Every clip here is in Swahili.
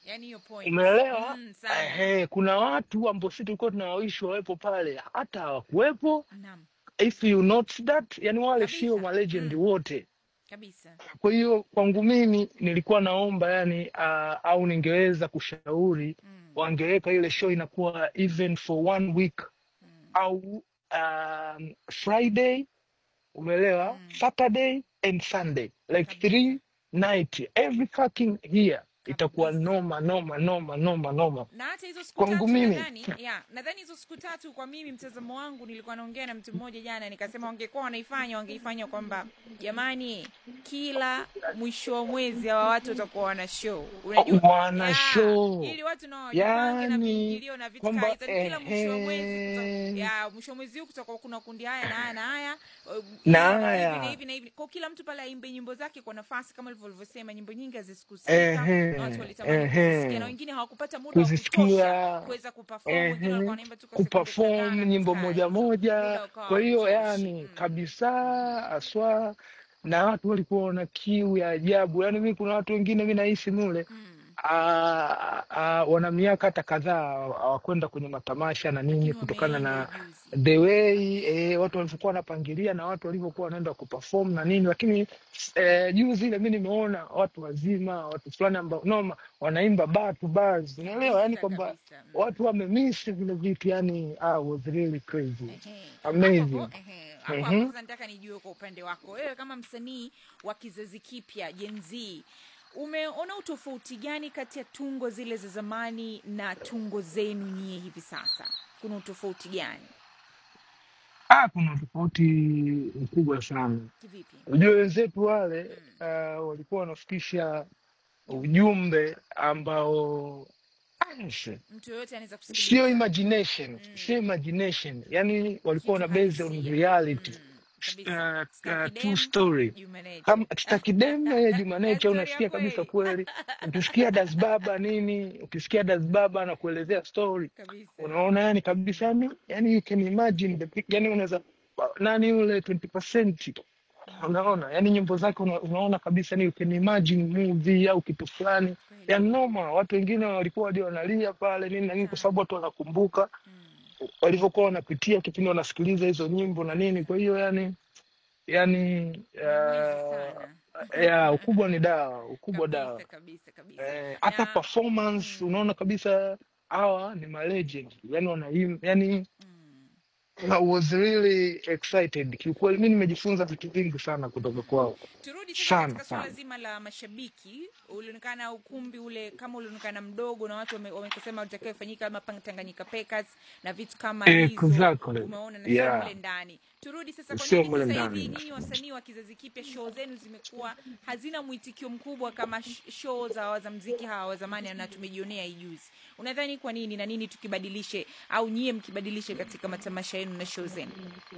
yani hiyo point umeelewa mm, sana ehe kuna watu ambao sisi tulikuwa tunawawishi wawepo pale hata hawakuwepo naam if you notice that yani wale sio kabisa malegendi mm, wote kabisa kwa hiyo kwangu mimi nilikuwa naomba yani uh, au ningeweza kushauri mm, wangeweka ile show inakuwa even for one week mm, au um, friday umeelewa mm, saturday and sunday like kabisa three night every fucking year itakuwa kabisa noma noma noma noma noma na hata hizo siku kwangu tatu mimi nadhani ya nadhani hizo siku tatu kwa mimi mtazamo wangu nilikuwa naongea na mtu mmoja jana nikasema wangekuwa wanaifanya wangeifanya kwamba jamani kila mwisho wa mwezi hawa watu watakuwa wana show unajua wana ya show ili watu na wajipange na yani viingilio na vitu kaa kwamba hizo Yaani kila mwisho wa mwezi kuta, ehe ya mwisho wa mwezi huu kutakuwa kuna kundi haya na haya na haya uh, na hivi na hivi na haya hivi na hivi kwa kila mtu pale aimbe nyimbo zake kwa nafasi kama ulivyo ulivyosema nyimbo nyingi hazikusikika na watu ehe walitamani kuzisikia na ehe wengine hawakupata muda wa kutosha kuzisikia kuweza kuperform wengine walikuwa ehe wanaimba tu kwa sekunde kadhaa kuperform na nyimbo vitu kaa moja hizo muda moja ukawa kwa hiyo hautoshi yani mm. kabisa mm. aswa na watu walikuwa wana kiu ya ajabu yani mi kuna watu wengine mi nahisi mule mm. ah, ah, wana miaka hata kadhaa hawakwenda kwenye matamasha na nini lakini kutokana wameenda na juzi the way eh, watu walivyokuwa wanapangilia na watu walivyokuwa wanaenda kuperform na nini lakini eh, juzi ile mi nimeona watu wazima watu fulani ambao noma wanaimba bar to bars unaelewa yani kabisa kwamba kabisa mm. watu wamemiss vile vitu yani ah, was really crazy Ehe. hapo amazing hapo ehe, hapo hapo Mhm. sasa nataka nijue kwa upande wako wewe kama msanii wa kizazi kipya Gen Z umeona utofauti gani kati ya tungo zile za zamani na tungo zenu nyie hivi sasa kuna utofauti gani ah, kuna tofauti mkubwa sana kivipi unajua wenzetu wale mm. uh, walikuwa wanafikisha ujumbe ujumbe ambao ah, si- mtu yoyote anaweza sio kusikiliza imagination mm. sio imagination yani walikuwa kitu wana base on halisia reality mm. S- kabisa uh, Star uh, true Kidem story Juma Nature kama stakidem ya jumanecha stori ya unasikia kabisa kweli kweli ukisikia dasbaba nini ukisikia dasbaba na kuelezea story kabisa unaona yani kabisa yani yani you can imagine the pic- yani unaweza nani ule 20% mm. unaona yani nyimbo zake una, unaona kabisa ni you can imagine movie au kitu fulani kweli ya noma watu wengine walikuwa hadi wanalia pale nini na nini kwa sana sababu watu wanakumbuka mm. walivyokuwa wanapitia kipindi wanasikiliza hizo nyimbo na nini kwa hiyo yani yani nyamwezi uh, sana ya ukubwa ni dawa ukubwa kabisa dawa kabisa kabisa eh, hata na performance mm, unaona kabisa hawa ni malegend yani wanaim yani mm. I was really excited kiukweli mi nimejifunza vitu vingi sana kutoka kwao turudi sasa sana katika suala sana zima la mashabiki ulionekana ukumbi ule kama ulionekana mdogo na watu wame- wamesema utakiwa ifanyika kama pang- Tanganyika Packers na vitu kama hizo exactly umeona na sio yeah mle ndani turudi sasa kwa sio nini mule sasa hivi ndani nyinyi wasanii wa kizazi kipya show zenu zimekuwa hazina mwitikio mkubwa kama sh- show za wazamziki hawa wa zamani na tumejionea hii juzi unadhani kwa nini na nini tukibadilishe au nyie mkibadilishe katika matamasha yenu na show zenu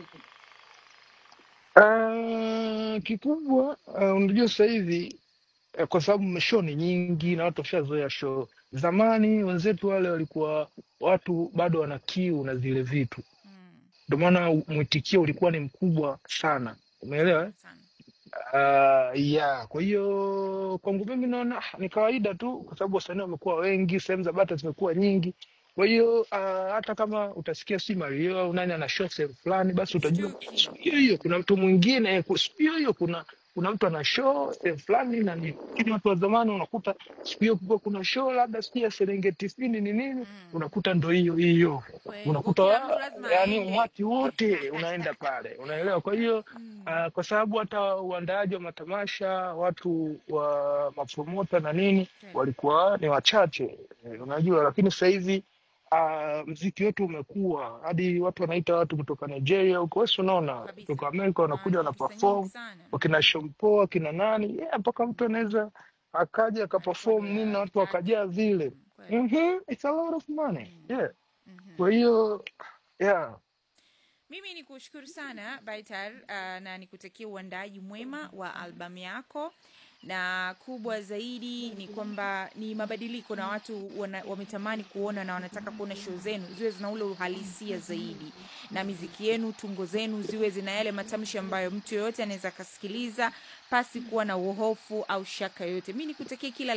uh, kikubwa uh, unajua sasa hivi uh, kwa sababu show ni nyingi na watu washazoea show zamani wenzetu wale walikuwa watu bado wana kiu na zile vitu mm, ndio maana mwitikio ulikuwa ni mkubwa sana umeelewa eh? sana Uh, yeah. Kwa hiyo kwangu mimi naona ah, ni kawaida tu, kwa sababu wasanii wamekuwa wengi, sehemu za bata zimekuwa nyingi. Kwa hiyo uh, hata kama utasikia si Mario au nani ana show sehemu fulani, basi utajua Stuki. siku hiyo hiyo kuna mtu mwingine, eh, ku- siku hiyo hiyo kuna kuna mtu ana show sehemu fulani na nini. Lakini watu wa zamani unakuta siku hiyo kulikuwa kuna show labda sijui ya Serengeti sijui ni nini, mm. unakuta ndo hiyo hiyo kweli kwa unakuta kila mtu wa- lazima yani aende umati wote unaenda pale, unaelewa. Kwa hiyo mm. uh, kwa sababu hata uandaaji wa matamasha watu wa mapromota na nini kweli walikuwa ni wachache eh, unajua, lakini sasa hivi uh, mziki wetu umekuwa hadi watu wanaita watu kutoka Nigeria huko, wewe si unaona kabisa kutoka Amerika wanakuja wana wanapesa nyingi perform sana wakina Shompo wakina nani yeah, mpaka mtu anaweza akaja akachukua akaperform dola nini na laki watu tatu wakajaa vile mm. kweli mm-hmm, it's a lot of money mm. yeah. mm-hmm. Kwa hiyo yeah. mimi ni kushukuru sana Baitar uh, na nikutakia uandaaji mwema wa albamu yako na kubwa zaidi ni kwamba ni mabadiliko na watu wana, wametamani kuona na wanataka kuona show zenu ziwe zina ule uhalisia zaidi na miziki yenu tungo zenu ziwe zina yale matamshi ambayo mtu yoyote anaweza akasikiliza pasi kuwa na uhofu au shaka yoyote mi nikutakia kila